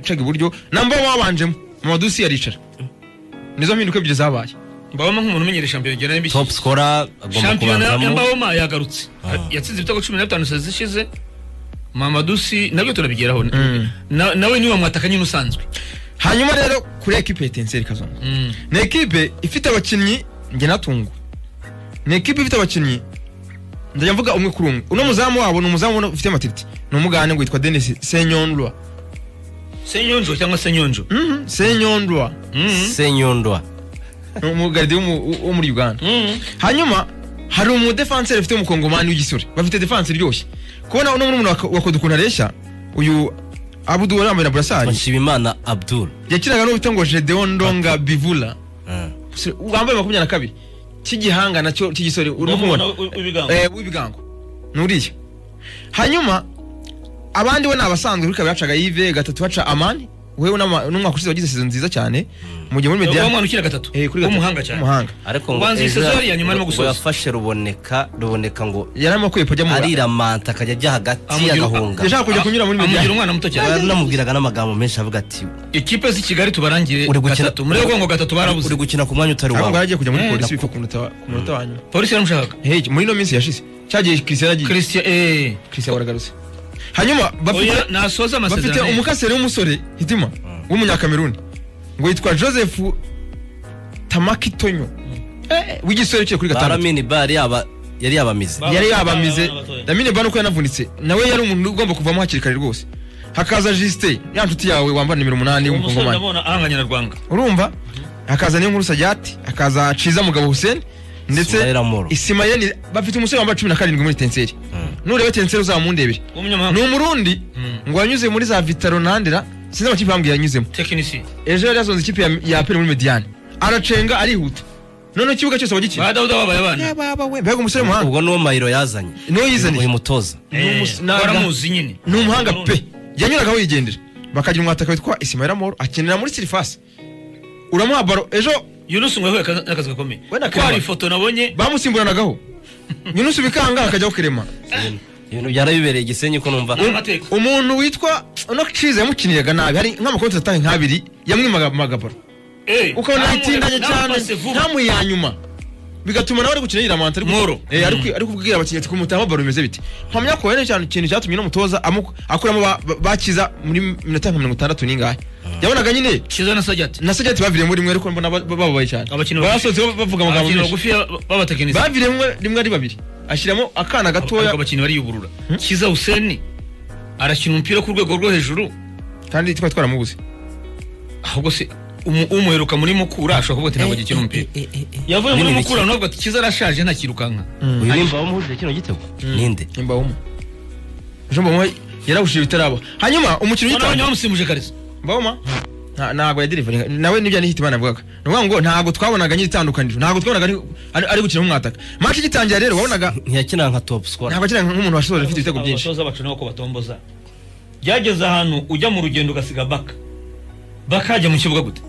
cega iburyo namba wabanjemo amadusi yaricara nizo mpinduka ebyiri zabaye mbabamo nk'umuntu umenyera shampiyona igenda n'ibiki top scorer agomba shampiyona ya kubanzamo mbaboma yagarutse yatsinze ibitego cumi na bitanu saa zishize mamadusi nabyo turabigeraho Na- nawe niwe wamwataka nyine usanzwe hanyuma rero kuri ekipe etenseri kazungu Mm. ni ekipe ifite abakinnyi njye natunguwe ni ekipe ifite abakinnyi ndajya mvuga umwe kuri umwe uno muzamu wabo ni umuzamu ubona ufite amatiriti ni umugande ngo yitwa denis senyonrwa senyonjo cyangwa senyonjo Mhm, senyonrwa Mm. senyondwa ni umugaridi wo mu- wo muri uganda Mm. hanyuma hari umudefanseri afite umukongomani w'igisore bafite defanse iryoshye kubona uno muri umuntu wakoda ukuntu areshya uyu abudu wari wambaye na burasari nshimimana abdul yakinaga n'uwitwa ngo gedeon ndonga bivula Umusore wambaye makumyabiri na kabiri cy'igihanga nacyo cy'igisore urimo kumubona Eh, w'ibigango nuriya hanyuma abandi we ni abasanzwe kuri kabiri hacaga yive gatatu haca amani wewe n'ama- n'umwaka ushize wagize sezo nziza cyane mu gihe muri Eh, wa media mwana ukina gatatu Eh, kuri gatatu. w'umuhanga cyane W'umuhanga. ariko ngo Ubanza iyi Ezra Cesar ya nyuma arimo ngo gusoza. yafashe ruboneka ruboneka ngo yari arimo kwipa ajya mu ariramanta akajya ajya hagati Amugira- agahunga yashaka kujya kunyura muri media amugira umwana muto cyane namubwiraga n'amagambo menshi avuga ati ikipe z'i kigali tubarangire uri gukina gatatu muri gongo gatatu barabuze uri gukina ku mwanya utari ahubwo wawe yaragiye kujya muri Mm, polisi bipfa ku munota wa- ku munota wa nyuma polisi yaramushaka Hey, muri ino minsi yashize cyagiye christian agiye christian eh christian waragarutse hanyuma bafite oya nasoza bafite amasezerano umukaseri w'umusore hitima w'umunyakameruni ngo yitwa joseph tamakitonyo Eh, w'igisore uciye kuri gatandatu baramini bari yaba yari yabamize Ba- yari Abana- yabamize abana batoya. damine bano ko yanavunitse nawe yari umuntu ugomba kuvamo hakiri kare rwose hakaza justin ya nshuti yawe wambara nimero umunani umusore w'umukongomani ndabona ahanganye na rwanga urumva hakaza niyo nkuru sajyati hakaza ciza mugabo hussein ndetse Ismaila Moro. isimayeli bafite umusore wambaye cumi na karindwi muri tenseri nureba tenseri uzamundebere ni w'umunyamahanga umurundi Mm. ngo yanyuze muri za vitaro nandera sinzi amakipe yambwiye yanyuzemo tekinisi ejo yari yasoze ikipe ya- ya aperi muri mediyane aracenga arihuta noneho ikibuga cyose ba bagikina dawuda babaye abana mbega umusore w'umuhanga ubwo niwo mayiro yazanye niwe yizaniye uyu mutoza ni Eh, umus- ni aga- waramuzi nyine ni umuhanga pe yanyuragaho yigendera bakagira umwataka witwa isimayira moro akinira muri sirifasi uramuha baro ejo yunusi ngo yahuye akazi- n'akazi gakomeye Wenda ko hari karema. ifoto nabonye bamusimburanagaho nyunusi bikanga akajyaho kirema ibintu byarabibereye igisenyi ko numva Ni amateka umuntu witwa uno ciza yamukiniraga nabi hari nk'amakonti atanga nk'abiri yamwimaga amagabaro Eh, ukabona ntamu- yitindanye cyane namupase vuba. ntamuhe ya nyuma bigatuma nawe ari gukina yiramanta Moro. ari kubwira abakinnyi ati kumutama baro bimeze bite mpamya ko hari cyane ikintu cyatumye n'umutoza amu- akuramo ba- ba- bakiza muri minota nka mirongo itandatu n'ingahe yabonaga nyine kiza na sajyati na sajyati baviriyemo rimwe ariko mbona ba- bababaye cyane Abakinnyi basohotse bavuga amagambo abakinnyi menshi bagufi b'abatekinisi baviriyemo rimwe ari babiri ashyiramo akana ariko gatoya abakinnyi bariyuburura kiza huseni arakina umupira ku rwego rwo hejuru kandi twari twaramubuze ahubwo se umu- umuheruka muri mukura ashobora kuvuga ati ntabwo agikina umupira yavuye muri Binini mukura ntabwo ati kiza arashaje ntakirukanka uyu nimba wamuhuje kino gitego ninde nimba wumva ejo mbamo yarawushije bitaraba hanyuma umukinnyi none witanga bamusimbuje kariza Mboma nta- ntabwo yadirivaringa nawe nibyo nihitimana avugaga ni ukuvuga ngo ntabwo twabonaga nyiri itandukaniro ntabwo twabonaga ari- ari ari gukina nk'umwataka match igitangira rero wabonaga ntiyakina nka top scorer ntabwo akina nk'umuntu washoje ufite ibitego byinshi abatoza bacu nabo ko batomboza byageze ahantu ujya mu rugendo ugasiga baka baka yajya mu kibuga gute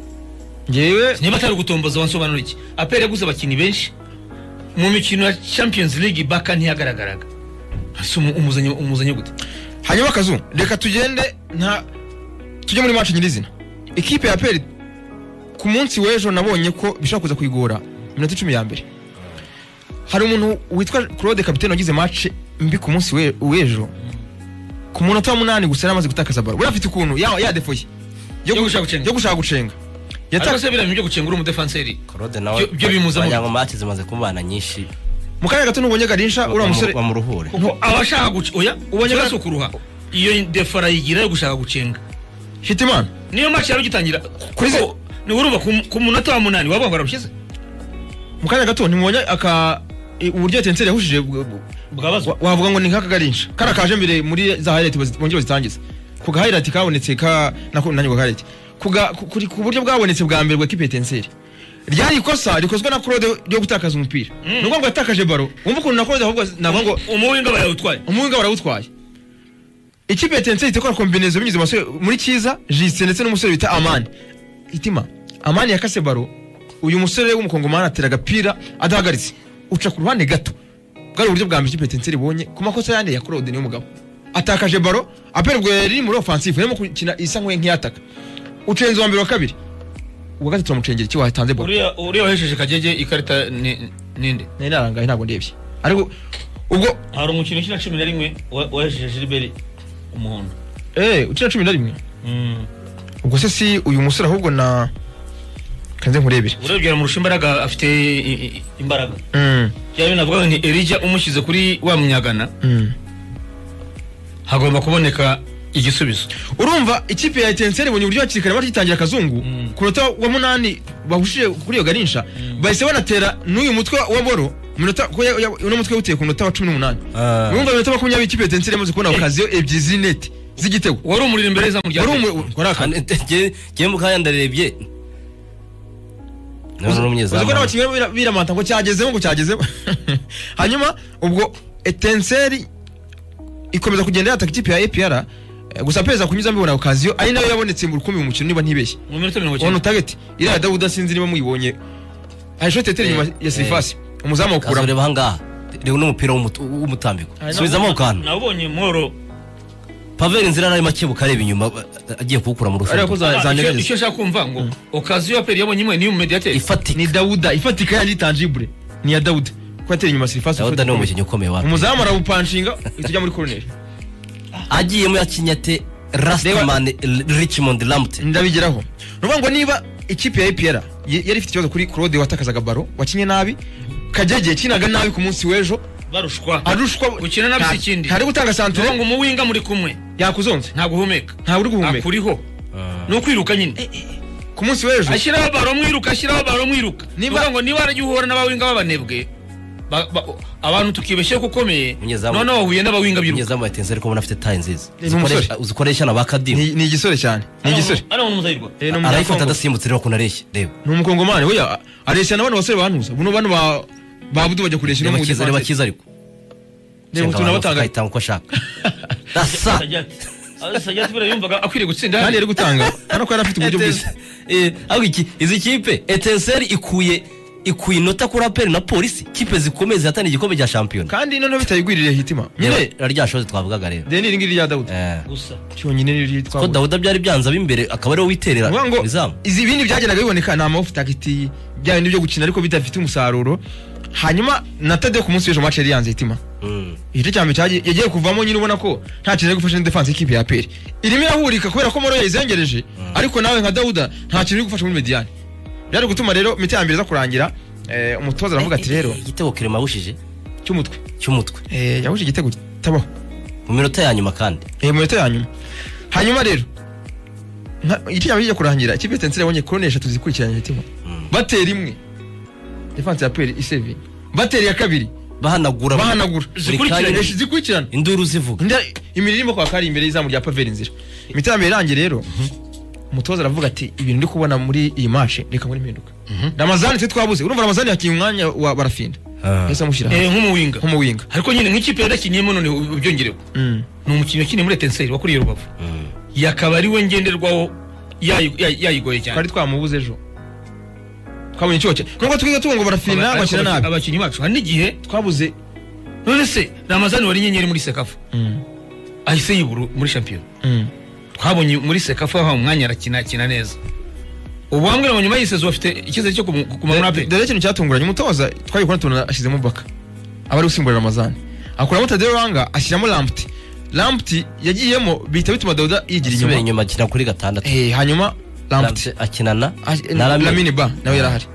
ngewe niba atari ugutomboza wansobanura iki apera yaguze abakinnyi benshi mu mikino ya champions league baka ntiyagaragaraga ese umu- umuzanye umuzanye gute hanyuma akazu reka tugende nta tujye muri match nyirizina ikipe ya peri ku munsi w'ejo nabonye ko bishobora kuza kuyigora minota icumi ya mbere hari umuntu witwa claude capitaine wagize match mbi ku munsi we- w'ejo ku munota wa munani gusa yari amaze gutakaza baro buriya afite ukuntu ya- yadefoye yo Yo gushaka gushaka gucenga. yo gushaka gucenga Yata- ariko se biriya bintu byo gucenga uri umudefanseri korode nawe Byo- byo bimuzamu. wagira ngo match zimaze kumubana nyinshi mu kanya gato ntubonye garisha uriya musore bamuruhure kuko aba ashaka guca oya Ubonye ubonye bwa- si ukuruha iyo defara yigira yo gushaka gucenga hitimana niyo match yari ugitangira Kuri ze- kuko ni urumva ku- ku munota wa munani waba wararushyize mu kanya gato ntimubonye aka i- uburyo tenseri yahushije bw- bw- bwabazwa Wa- wavuga ngo ni nk'akagarisha kara kaje mbere muri za highlight bazi- bongeye bazitangiza ku ga highlight kabonetse ka nako nanjye ga highlight ku ga- ku- kuri- ku buryo bwabonetse bwa mbere bwa kipe ya Etincelles. ryari ikosa rikozwe na Claude ryo gutakaza umupira ni ngombwa yatakaje baro wumva ukuntu na Claude ahubwo navuga ngo umuwinga bayawutwaye umuhinga warawutwaye ikipe ya Etincelles ikora kombinezo binyuze mu basore muri cyiza Justin ndetse n'umusore bita Amani itima Amani yakase baro uyu musore w'umukongomani atera agapira adahagaritse uca ku ruhande gato bwari uburyo bwa mbere ikipe ya Etincelles ibonye ku makosa yandi ya Claude niyo mugabo atakaje baro aperi ubwo yari muri offensive yarimo gukina isa nk'uwe nk'iyataka ucenze uwa mbere wa kabiri uwa gatatu turamucengera iki watanze baro uriya uriya wahesheje kagege ikarita ni- ninde nari narangaye ntabwo ndebye ariko ubwo hari umukino ukina cumi na rimwe wa- wahesheje gilbert umuhondo eh ukina cumi na rimwe Mm. ubwo se si uyu musore ahubwo na kanze nkurebere urebye yamurusha imbaraga afite i- i- imbaraga Mm, yaba navuga ngo ni erija umushyize kuri wa munyagana mm. hagomba kuboneka igisubizo urumva ikipe ya etenseri ibonye uburyo hakiri kare bakitangira akazungu Mm. ku munota wa munani bahushije kuri iyo ganisha bahise banatera n'uyu mutwe wa boro mu minota- ko ya- ya- uno mutwe wuteye ku munota wa cumi n'umunani Ah. urumva mu minota makumyabiri ikipe ya etenseri yamaze kubona okaziyo ebyiri z'inete z'igitego wari umuriro imbere y'izamu rya wari mbere. umu- wari akana jye mukanya ndarebye none uzi ko n'umunyezamu n'abakinnyi bira- biramata ngo cyagezemo ngo cyagezemo hanyuma ubwo etenseri ikomeza kugenda yataka ikipe ya apr eh, gusa perezida kunyuzamo ibona okaziyo ari nayo yabonetse mu rukumbi mu mukino niba ntibeshye mu minota mirongo ono icyenda target iriya ya dawuda sinzi niba muyibonye hari shoti yatera inyuma ya sirifasi umuzamu awukuramo azureba ahangaha reba n'umupira w'umutu- w'umutambiko Ari na- subizamo ako kantu nabonye mworo paveri inzira ararimo akebuka areba inyuma a- agiye kuwukura mu ariko rufungo za- Ah, icyo zanyeganyeza icyo nshaka kumva ngo okaziyo ya peri yabonye imwe niyo mumediateri ifatika ni dawuda ifatika yanjye tanjibure ni iya dawuda ko yatera inyuma sirifasi dawuda ni umukinnyi ukomeye wa umuzamu arawupanshinga ihita ijya muri koroneri agiyemo yakinyate rastaman richmond lamte ndabigeraho ni ukuvuga ngo niba ikipe ya epr yari ifite ikibazo kuri claude watakazaga baro wakinye nabi kagege yakinaga nabi ku munsi w'ejo barushwa arushwa Gukina nabi si ikindi. ntari gutanga tuvuga ngo santere umuwinga muri kumwe yakuzonze ntabwo uhumeka ntawe uri guhumeka akuriho ni ukwiruka nyine ku munsi w'ejo ashyiraho baro mwiruka ashyiraho baro mwiruka Niba- niba ngo niba warajya uhura n'abawinga b'abanebwe ba- ba- abantu tukibeshyeho ko ukomeye Munyezamu. noneho wahuye n'abawinga biruka umunyezamu watenze ariko ubona afite taye nziza Ni umusore. Zikoresha- uzikoresha na ba kadimu ni ni igisore cyane ni igisore ariho n'umuzayirwa Eh, ni arayifata umunyakongo. adasimbutse rero ukuntu areshya reba ni umukongomani oya areshya na bano basore bantuza buno bano ba babudu bajya kuresha reba cyiza reba cyiza ariko reba Senga utuntu abantu abatanga bakayitanga uko ashaka asa sajati buriya yumvaga akwiriye gutsinda kandi hano yari gutanga hano ko yari afite uburyo bwiza Eh, ariko iki izi kipe etenseri ikuye ikuye inota kuri aperi na polisi kipe zikomeye zihatana igikombe cya shampiyona kandi noneho bitayigwiririye hitima nyine Reba rya shozi twavugaga rero deni iri ngiri rya dawudi Eh, gusa cyonyine riri ko twabonye dawuda byari byanze ab'imbere akaba ariwe witerera Ngombwa ngo izamu izi bindi byagendaga biboneka ni amafu takiti bya bindi byo gukina ariko bidafite umusaruro hanyuma na tade ku munsi w'ejo mace yari yanze hitima Mm. igice cya mbere cyagiye- yagiye kuvamo nyine ubona ko nta kintu ari gufasha na defense y'ikipe ya peri irimo irahurika kubera ko moro yayizengereje ariko nawe nka dawuda nta kintu uri gufasha muri mediyani byari gutuma rero imiti ya mbere iza kurangira eh, umutoza aravuga ati rero Eh, igitego kirema yabushije cy'umutwe cy'umutwe Eh, yahuje igitego kitabaho mu minota ya nyuma kandi Eh, mu minota ya nyuma hanyuma rero nka- igice cya mbere kigiye kurangira ikipe ya tensire yabonye korone eshatu zikurikiranye hitima Mm. batera imwe defense ya peri isevinye batera iya kabiri bahanagura bahanagura zikurikiranye. Esh- zikurikirana induru zivuga nda imirire irimo kwaka ari imbere y'izamu rya paveri inzira imiti ya mbere irangiye rero umutoza aravuga ati ibintu ndi kubona muri iyi mace reka nkore impinduka ramazani twe twabuze urumva ramazani yakinnye umwanya wa barafinda Ah. yahise amushyira eh, nk'umuwinga nk'umuwinga ariko nyine nk'ikipe yarakiniyemo none ubyongereho ni umukinnyi wakiniye muri etenseri wakuriye rubavu Mm. yakaba ari we ngenderwaho yayi- yayi- yayigoye cyane twari twamubuze ejo twabonye icyoke nubwo twiga tuba ngo barafinda Aba- bakina ariko nabi abakinnyi bacu hari n'igihe twabuze none se ramazani wari inyenyeri muri sekafu ahise yibura muri shampiyona Mm. twabonye muri sekafu aho umwanya arakina akina neza ubu bambwira ngo nyuma y'isezi bafite icyizere cyo kumu- kumanura pe dore ikintu cyatunguranye umutoza twari kubona tubona ashyizemo baka aba ari gusimbura ramazani akuramo tadeyo wanga ashyiramo lamputi lamputi yagiyemo bihita bituma dawuda yigira asubira inyuma inyuma akina kuri gatandatu Eh, hanyuma lamputi Ramsey akinana na lamini lamine ba nawe yari ahari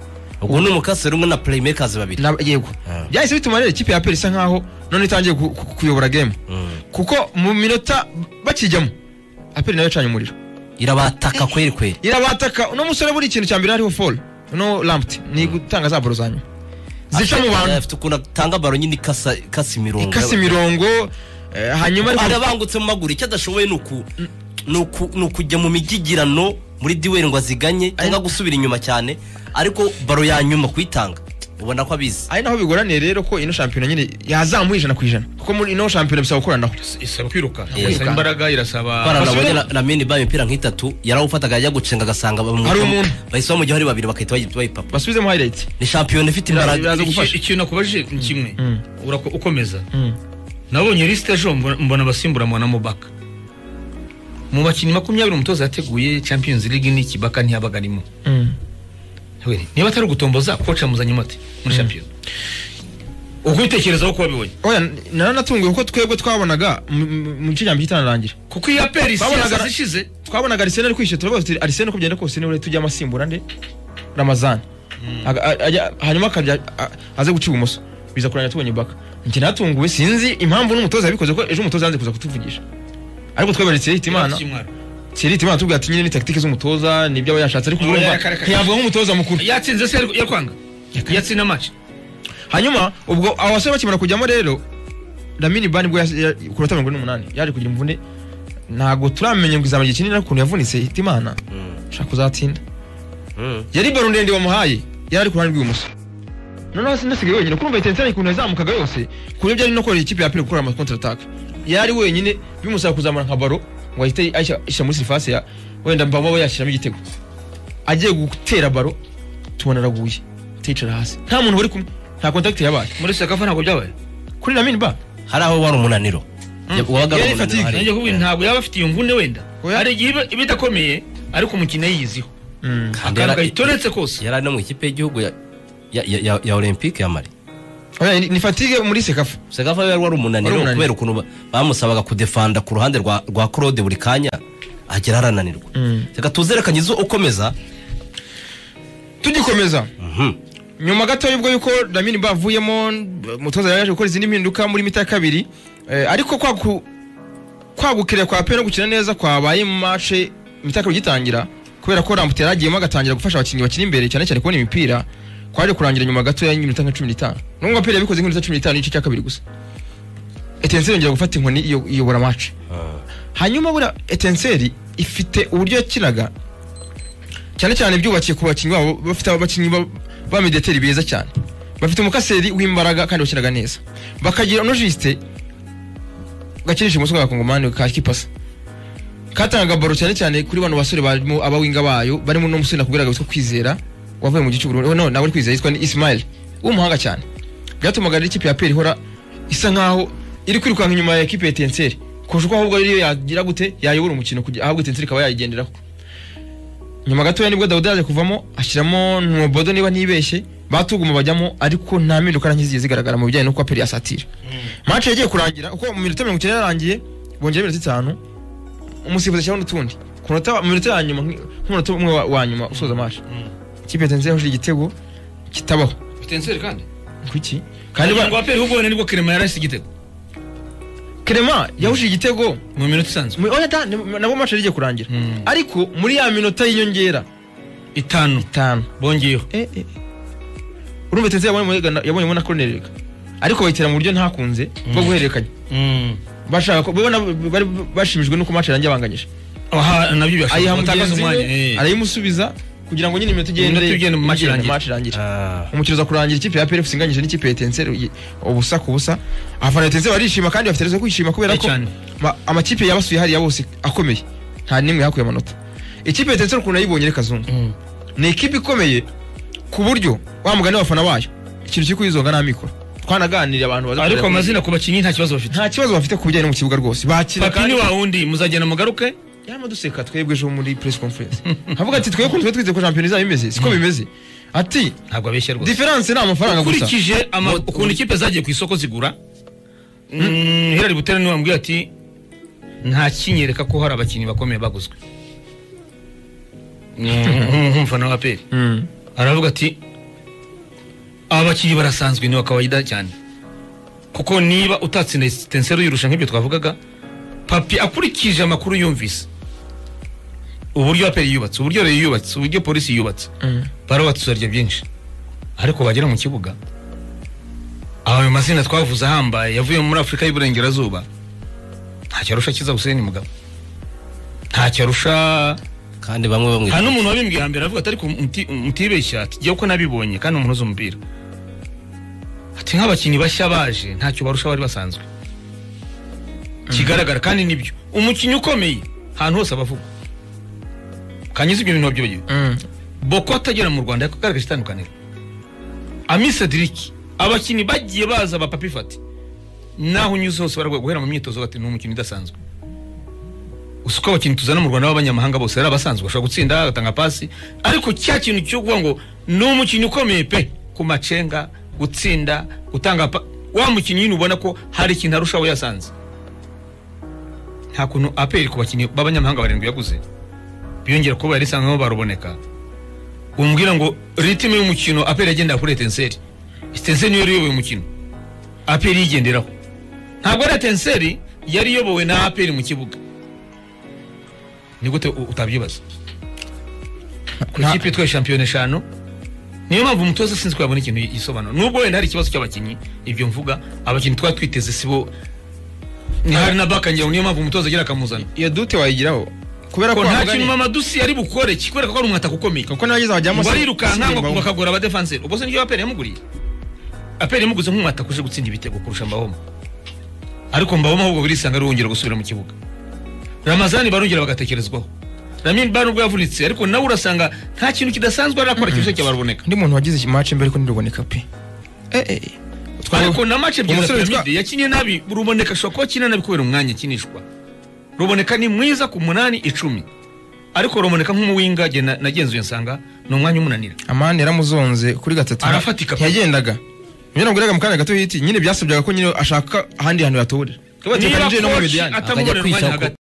ubwo ni umukaseri umwe na playmakers babiri Na- yego Ah. byahise bituma rero ikipe ya peri isa nkaho none itangiye ku- ku- kuyobora game Mm. kuko mu minota bakijyamo aperi nayo yacanye umuriro irabataka kweri kweri irabataka uno musore buri kintu cya mbere hariho folo uno lamputi ni gutanga za baro za nyuma zica mu bantu afite ukuntu atanga baro nyine ikasa ikasa imirongo ikase imirongo eh, hanyuma ariko arabangutse mu maguru icyo adashoboye ni uku ni uku- ni ukujya mu migigirano muri duweri ngo aziganye cyangwa gusubira inyuma cyane ariko baro ya nyuma kuyitanga ubona ko abizi ari naho bigoraniye rero ko ino shampiyona nyine yazamuye ijana ku ijana kuko muri ino shampiyona bisaba gukoranaho isaba kwiruka Eh. isaba imbaraga irasaba twarana nabonye na- na mini ba imipira nk'itatu yarawufataga ajya gucenga agasanga bamu- Hari umuntu. bahise bamujyaho ari babiri bagahita bayi- bayipapa basubizemo hayirayiti ni shampiyona ifite imbaraga Biraza Iki- gufasha. ikintu nakubajije ni kimwe Mm. urako- ukomeza nabonye lisite ejo mbona mbona abasimbura mbona mubaka mu bakinnyi makumyabiri umutoza yateguye champions league n'iki baka ntiyabaga arimo Mm. Weri, niba atari ugutomboza koca muzanye mate muri champions uko ubitekerezaho ko wabibonye oya naranatunguwe kuko twebwe twabonaga mu- mu- mu gice cyambere kitanarangira kuko iyo aperi Babonaga- siyasazi ishize twabonaga arisene ari kwishyura turavuga tuti arisene uko byagenda kose niwe tujya amasimbura nde ramazani Aga- a- ajya- hanyuma akajya a- aze guca ibumoso biza kurangira tubonye baka njye natunguwe sinzi impamvu n'umutoza yabikoze ko ejo umutoza yanze kuza kutuvugisha ariko twebwe arisene ihita imana Kimwaro. Thierry Timana tubwira ati nyine ni tactique z'umutoza nibyo aba yashatse ariko Aba urumva yarakarakaje. ntiyavuga nk'umutoza mukuru yatsinze se yari- yakwanga yatsinda match hanyuma ubwo abo basore bakimara kujyamo rero Lamine Ban ubwo yas- ya- ku minota mirongo ine n'umunani yaje kugira imvune ntabwo turamenya ngo izamu gikinira ukuntu yavunitse Hitimana ushaka kuzatinda Mm. yari baro ndende wamuhaye yari ari ku ruhande rw'ibumoso noneho hasi ndasigaye wenyine kurumva Etincelle ukuntu yazamukaga yose ku buryo byari no korera ikipe ya Apple gukora ama counter attack yari wenyine bimusaba kuzamura nka baro ngo ahite ayishyira ayishyira muri surface ya wenda mbaba yashyiramo igitego agiye gutera baro tubona araguye ticara hasi nta muntu bari kumwe nta contact yabaye muri sekafa ntabwo byabaye kuri Lamine Ban hari aho wari umunaniro wabaga ari Yari umunaniro fatigue. hari. nanjye kuvuga ntabwo yaba afite iyo mvune wenda Oya. hari igihe iba- iba idakomeye ariko umukino yiyiziho Kandi akantu yari- kayitoretse kose yari ari no mu ikipe y'igihugu ya- ya- ya- ya- ya olympique ya mari Oya, ni- ni fatigue muri sekafa Sekafa yari wari Wari umunaniro umunaniro. kubera ukuntu ba- bamusabaga kudefanda ku ruhande rwa rwa claude buri kanya agera arananirwa Mm. reka tuzerekanye izo ukomeza tugikomeza Mhm. nyuma gato y'ubwo yuko Lamine Ba avuyemo umutoza yari yaje gukora izindi mpinduka muri mita ya kabiri eh, ariko kwagu- kwagukira kwa pe no gukina neza kwabaye mu mace mita ya kabiri igitangira kubera ko Rambuta yari agiyemo agatangira gufasha abakinnyi bakina imbere cyane cyane kubona imipira kwaje kurangira nyuma gato y'iminota nka cumi n'itanu nubwo pe yabikoze nk'iminota cumi n'itanu n'igice cya kabiri gusa Etincelle yongera gufata inkoni iyo- iyobora mace hanyuma buriya Etincelle ifite uburyo yakinaga cyane cyane byubakiye ku bakinnyi babo bafite abakinnyi ba- ba mediateri beza cyane bafite umukaseri w'imbaraga kandi bakinaga neza bakagira onojisite gakinisha umuswa w'abakongomani ka kipasa katangaga baro cyane cyane kuri bano basore barimo abawinga bayo barimo n'umusore nakubwiraga witwa kwizera wavuye mu gice uburundi no nawe uri kwizera yitwa ni ismail w'umuhanga cyane byatumaga rero ikipe ya peri ihora isa nkaho iri kwirukanka inyuma ya ekipe ya etenseri kurusha uko ahubwo rero yagira gute yayobora umukino kugira- ahubwo etenseri ikaba yayigenderaho nyuma gatoya nibwo dawudi yaje kuvamo ashyiramo ntubodo niba ntibeshye batuguma bajyamo ariko nta mpinduka na nke zigiye zigaragara mu bijyanye n'uko aperi asatira mace yagiye kurangira kuko mu minota mirongo icyenda yarangiye bongera iminota itanu umusifuzi ashyiraho n'utundi ku munota mu minota ya nyuma nk- nk'umunota umwe wa- wa nyuma usoza mace ikipe yatanze yahuje igitego kitabaho Etincelle kandi kuki kandi kandi ba- ngo aperi ahubwo wenda nibwo kerema yarahise igitego kerema yahuje igitego mu minota isanzwe mu- oya ta- nabo mace yagiye kurangira Mm. ariko muri ya minota y'inyongera itanu itanu bongeyeho Eh, eh. urumva Etincelle yabonye yabonyemo yabonyemo na corner reka ariko bayitera mu buryo ntakunze bwo guhererekanya bashaka ko babona bari bashimishijwe nuko match yarangiye abanganyije aha nabyo ayiha byashoboka mugenzi batakaza umwanya we eh. arayimusubiza kugira ngo nyine iminota igende Iminota igende mu match igende, irangire. match irangire Ah. umukino uza kurangira ikipe ya PRF inganyije n'ikipe ya Etincelle uyi- ubusa ku busa abafana ba Etincelle barishima kandi bafite rezo yo kwishima kubera Eh, ko cyane. ma- amakipe yabasuye hariya bose akomeye nta n'imwe yakuye amanota ikipe ya Etincelle ukuntu yayibonye reka zungu Mm. ni ikipe ikomeye ku buryo wa mugani w'abafana bayo ikintu kiri kuyizonga nta mikoro twanaganiriye abantu baza ariko kureba- amazina ku bakinnyi nta kibazo bafite nta kibazo bafite ku bijyanye no mu kibuga rwose bakira papi ni kandi wa wundi muzagenda mugaruke yama duseka twebwe ejo muri press conference avuga ati twebwe ukuntu twari twizeye ko shampiyona izaba imeze siko bimeze ati ntabwo abeshya rwose diferanse ni amafaranga gusa ukurikije ama- ukuntu ikipe zagiye ku isoko zigura mm, Hilary butera niwe wambwiye ati nta kinyereka ko hari abakinnyi bakomeye baguzwe nk'umufana wa aperi Mm. aravuga ati aba bakinnyi barasanzwe ni wa kawaida cyane kuko niba utatsinda tensero yirusha nk'ibyo twavugaga papi akurikije amakuru yumvise uburyo aperi yubatse uburyo reyo yubatse uburyo polisi yubatse Mm. barubatse tuzarya byinshi ariko bagera mu kibuga ayo mazina twavuze ahambaye yavuye muri afurika y'uburengerazuba ntacyo arusha kiza huseni mugabo ntacyo arusha kandi bamwe bamwe hari n'umuntu wabimbwiye hambere aravuga ati ariko muti- mutibeshya ati jyewe ko nabibonye kandi umuntu uzi umupira ati nk'abakinnyi bashya baje ntacyo barusha bari basanzwe kigaragara kandi nibyo umukinnyi ukomeye ahantu hose abavugwa kanyiza ibyo bintu wabyibagiwe Mm. boko atagera mu rwanda yagaragaje itandukaniro ami cedric abakinnyi bagiye baza ba papi fati naho unyuze hose baraguha guhera mu myitozo bati ni umukino udasanzwe gusa uko abakinnyi tuzana mu rwanda b'abanyamahanga bose ari abasanzwe bashobora gutsinda agatanga pasi ariko cya kintu cyo kuvuga ngo ni umukinnyi ukomeye pe ku macenga gutsinda gutanga pa wa mukinnyi nyine ubona ko hari ikintu arusha abo yasanze nta kuntu aperi ku bakinnyi b'abanyamahanga barindwi yaguze biyongera kuba yari isanzwemo baruboneka umubwira ngo ritime y'umukino aperi yagendera kuri etenseri etenseri niyo yari iyoboye umukino aperi yigenderaho ntabwo ari etenseri yari iyobowe na aperi mu kibuga ni gute u- utabyibaza ku Nta- ikipe itwaye shampiyona eshanu niyo mpamvu umutoza asinzwe yabona ikintu yisobanura nubwo wenda hari ikibazo cy'abakinnyi ibyo mvuga abakinnyi twaba twiteze sibo ni hari na baka ngira ngo niyo mpamvu umutoza agira akamuzana iyo dute wayigiraho kubera ko ko nta bavuganye- kintu mama dusi yari bukore kikwereka ko ari umwataka ukomeye kuko n'abageze bajyamo ngo arirukanka ngo bakagora abadefanseri ubwo se nibyo aperi yamuguriye aperi yamuguze nk'umwataka uje gutsinda ibitego kurusha mbahoma ariko mbahoma ahubwo birisanga ari wongera gusubira mu kibuga ramazani barongera bagatekerezwaho ramin ba nubwo yavunitse ariko nawe urasanga nta kintu kidasanzwe arakora cyose cyabaruboneka undi muntu wagize imace mbere ko ntiruboneka pe eh eh Twa- ariko na mace ebyiri za umusore witwa- piramide yakinnye nabi ruboneka ashobora kuba akina nabi kubera umwanya akinishwa ruboneka ni mwiza ku munani icumi ariko ruboneka nk'umuwinga jye na- nagenzuye nsanga ni umwanya umunanira amani yaramuzonze kuri gatatu Arafatika pe. ntiyagendaga nyine naguraga mu kanya gato hiti nyine byasabyaga ko nyine ashaka ahandi hantu yatorera niba koci Mediane. atamubonera umwanya hagati